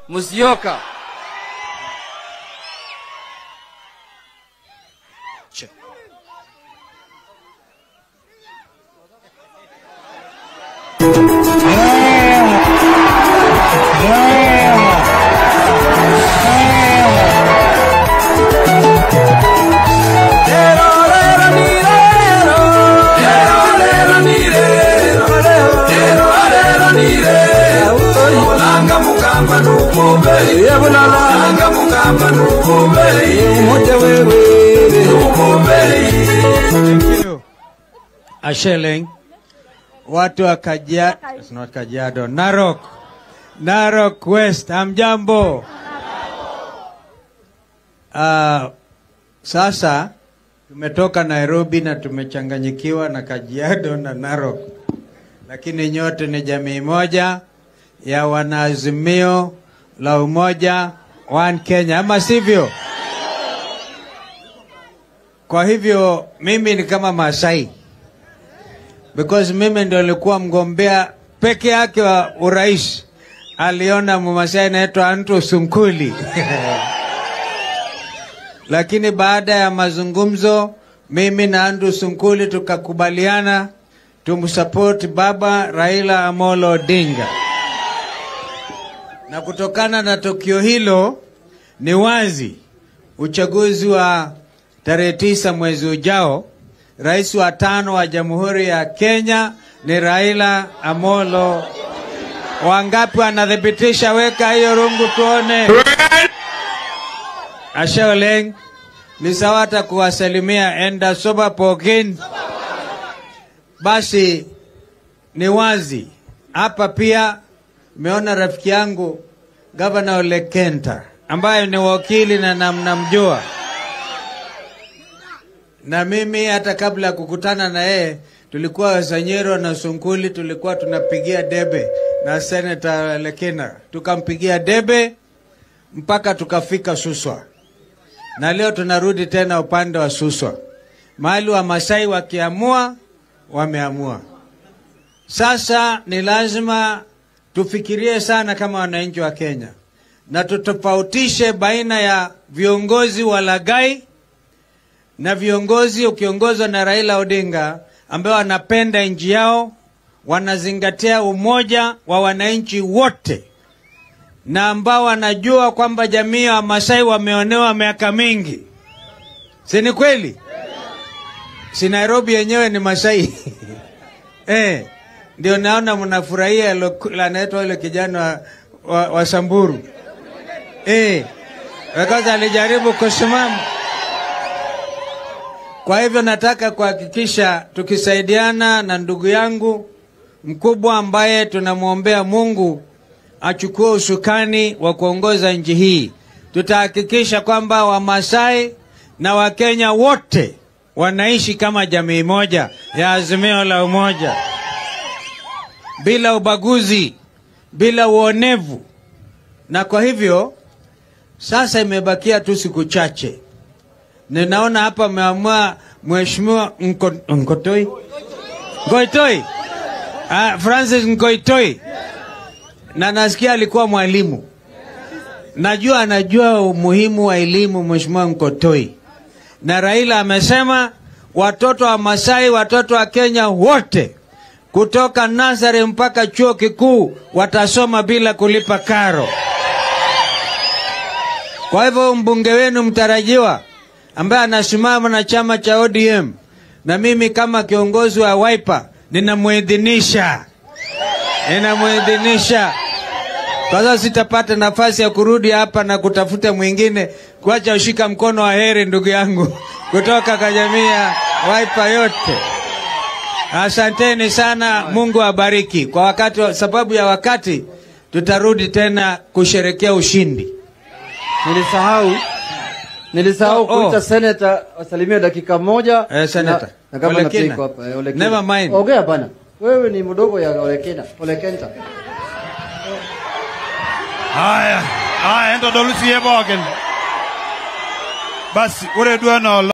Musyoka. Asheleng, watu wa Kajiado, it's not Kajiado, Narok, Narok West, hamjambo? Uh, sasa tumetoka Nairobi na tumechanganyikiwa na Kajiado na Narok, lakini nyote ni jamii moja ya wanaazimio la umoja One Kenya, ama sivyo? Kwa hivyo mimi ni kama Masai because mimi ndo nilikuwa mgombea peke yake wa urais. Aliona Mmasai anaitwa Anto Sunkuli lakini baada ya mazungumzo, mimi na Andu Sunkuli tukakubaliana tumsupport baba Raila Amolo Odinga, na kutokana na tukio hilo, ni wazi uchaguzi wa tarehe tisa mwezi ujao Rais wa tano wa Jamhuri ya Kenya ni Raila Amolo. Wangapi wanathibitisha? Weka hiyo rungu tuone. Ashe oleng, ni sawa hata kuwasalimia enda soba pokin. Basi ni wazi hapa pia meona rafiki yangu Gavana Ole Kenta ambaye ni wakili na namnamjua na mimi hata kabla ya kukutana na yeye tulikuwa Wazanyero na Sunkuli tulikuwa tunapigia debe na Senator Lekina, tukampigia debe mpaka tukafika Suswa, na leo tunarudi tena upande wa Suswa, mahali wa Masai wakiamua wameamua. Sasa ni lazima tufikirie sana kama wananchi wa Kenya na tutofautishe baina ya viongozi walagai na viongozi ukiongozwa na Raila Odinga ambao wanapenda nchi yao, wanazingatia umoja wa wananchi wote, na ambao wanajua kwamba jamii ya Wamasai wameonewa miaka mingi, si ni kweli? Si Nairobi yenyewe ni Masai eh, ndio naona mnafurahia anaitwa yule kijana wa, wa, wa Samburu eh, because alijaribu kusimama kwa hivyo nataka kuhakikisha tukisaidiana na ndugu yangu mkubwa ambaye tunamwombea Mungu achukue usukani wa kuongoza nchi hii, tutahakikisha kwamba Wamasai na Wakenya wote wanaishi kama jamii moja ya Azimio la Umoja, bila ubaguzi, bila uonevu. Na kwa hivyo sasa imebakia tu siku chache ninaona hapa ameamua mheshimiwa Nko, Nkotoi Ngoitoi ah, Francis Ngoitoi, na nasikia alikuwa mwalimu. Najua anajua umuhimu wa elimu mheshimiwa Nkotoi, na Raila amesema watoto wa Masai, watoto wa Kenya wote kutoka nasari mpaka chuo kikuu watasoma bila kulipa karo. Kwa hivyo mbunge wenu mtarajiwa ambaye anasimama na chama cha ODM na mimi kama kiongozi wa Wiper ninamuidhinisha, ninamuidhinisha kwa sababu sitapata nafasi ya kurudi hapa na kutafuta mwingine kuacha ushika mkono wa heri, ndugu yangu kutoka kwa jamii ya Wiper yote. Asanteni sana, Mungu abariki. Kwa wakati, sababu ya wakati, tutarudi tena kusherekea ushindi. Nilisahau nilisahau Oh, oh. kuita seneta wasalimie dakika moja. Eh, senator. Na- na kama Ole Kina. napiko hapa, eh, Ole Kina. Never mind. Ongea bana. Wewe ni mdogo ya Ole Kina, Ole Kenta. Haya, haya endo dolusiye bogen. Basi ore dweno